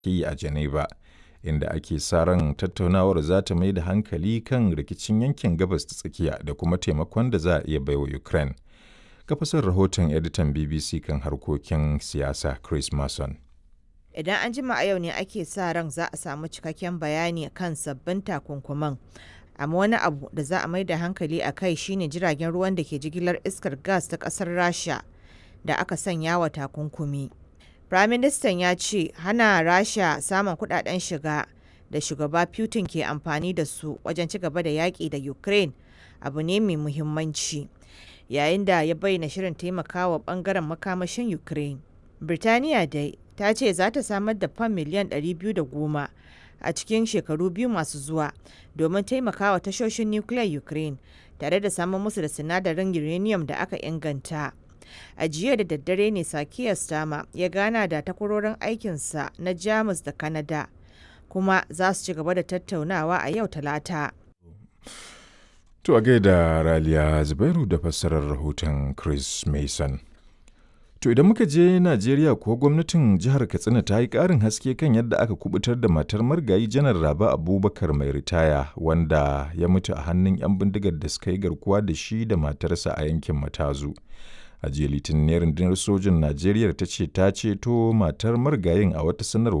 yi a Geneva, inda ake sa ran tattaunawar za ta mai da hankali kan rikicin yankin gabas ta tsakiya da kuma taimakon da za a iya baiwa Ukraine. Kafasar rahoton editan BBC kan harkokin siyasa Chris Mason. Idan an jima a yau ne ake sa ran za a samu cikakken bayani kan sabbin takunkuman. Amma wani abu da za a mai da hankali a kai shine jiragen ruwan da ke jigilar iskar gas ta kasar Rasha da aka sanya wa takunkumi. Firaministan ya ce hana Rasha samun kudaden shiga da shugaba Putin ke amfani da su wajen ci gaba da yaƙi da Ukraine abu ne mai muhimmanci. Yayin da ya bayyana shirin taimakawa bangaren makamashin Ukraine. Birtaniya dai ta ce za ta samar da fam miliyan 210 a cikin shekaru biyu masu zuwa domin taimakawa tashoshin nukiliyar Ukraine tare da samun musu da sinadarin uranium da aka inganta. A jiya da daddare ne Sakiya Stama ya gana da takwarorin aikinsa na Jamus da Canada kuma za su ci gaba da tattaunawa a yau Talata. To a gaida Raliya Zubairu da fassarar rahoton Chris Mason. To idan muka je Najeriya kuwa gwamnatin jihar Katsina ta yi ƙarin haske kan yadda aka kubutar da matar margayi janar Raba Abubakar mai ritaya wanda ya mutu a hannun 'yan bindigar da suka yi garkuwa da shi da matarsa a yankin Matazu. A jiya Litinin rundunar sojin Najeriya ta ce ta ceto matar margayin a wata sanarwa